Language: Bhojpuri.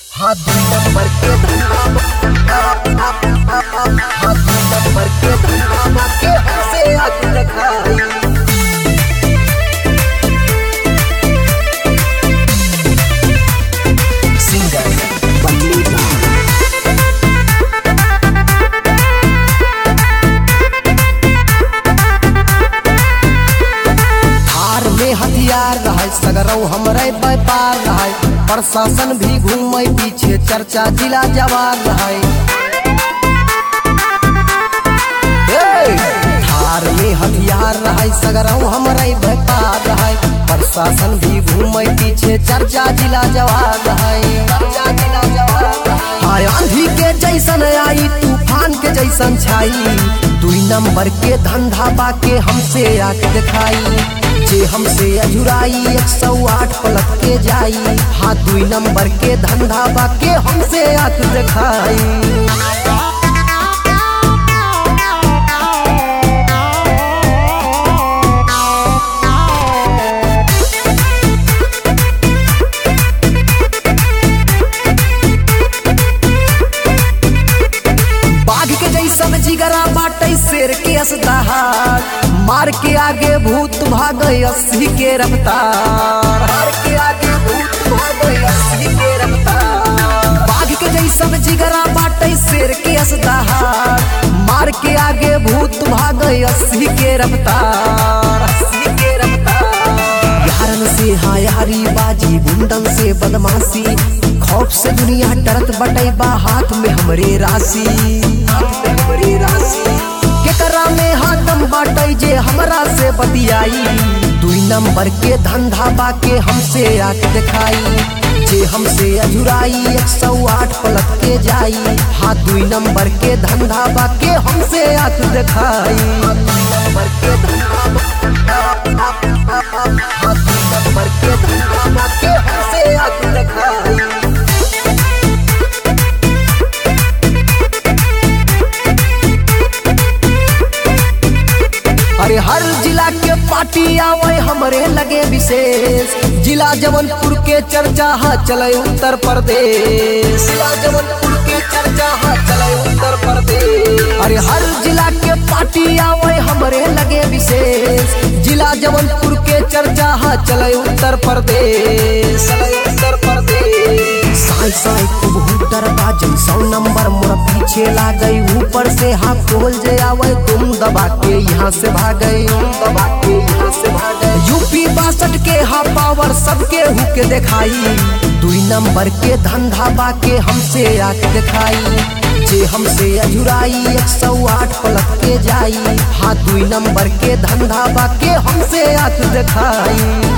हाथ दुई नंबर के धंधा हाथ दुई नंबर के धंधा के हमसे आग रखाई सिंगर बल्ली थार में हथियार रहे सगरौ हमरे व्यापार रहे प्रशासन भी घूमे पीछे चर्चा जिला जवान रहे ए, थार में हथियार रहे सगरौ हमरे व्यापार रहे प्रशासन भी घूमे पीछे चर्चा जिला जवान रहे चर्चा जिला जवान रहे। हाय आंधी के जैसन आई तूफान के जैसन छाई दुई नंबर के धंधा बाके हमसे आके दिखाई जे हमसे अजुराई एक सौ आठ पलट के जाई हाँ दुई नंबर के धंधा बाके हमसे आके दिखाई बाघ के जैसन जिगरा बाटे शेर के असदार मार के आगे भूत भागे अस्सी के रफ्तार मार के आगे भूत भागे अस्सी के रफ्तार बाघ के जैसन जिगरा बाटे शेर के असदार मार के आगे भूत भागे अस्सी के रफ्तार अस्सी के रफ्तार यारन से हायारी बाजी गुंडन से बदमाशी खौफ से दुनिया डरत बटे बा हाथ में हमरे राशि हाथ में हमरे राशि केकरा में हाथम बाटे जे हमरा से बतियाई दुई नंबर के धंधा बाके हमसे आके दिखाई जे हमसे अजुराई एक सौ आठ पलट के जाई हाँ दुई नंबर के धंधा बाके हमसे आके दिखाई दुई नंबर के धंधा हाँ दुई नंबर के धंधा बाके हमसे आके दिखाई अरे हर जिला के पार्टी आवे हमरे लगे विशेष जिला जबलपुर के चर्चा हा चले उत्तर प्रदेश जिला जबलपुर के चर्चा हा चले उत्तर प्रदेश अरे हर जिला के पार्टी आवे हमरे लगे विशेष जिला जबलपुर के चर्चा हा चले उत्तर प्रदेश चले उत्तर प्रदेश साई साई खूब हुटर बाजन सौ नंबर मोर पीछे ला गई ऊपर से हाथ खोल जे आवे तुम दबा के यहाँ से भागे तुम दबा के यहाँ से भागे यूपी बासठ के हा पावर सबके हुके दिखाई दुई नंबर के धंधा बाके हमसे आके दिखाई जे हमसे अजुराई एक सौ आठ पलट के जाई हाँ दुई नंबर के धंधा बाके हमसे आके दिखाई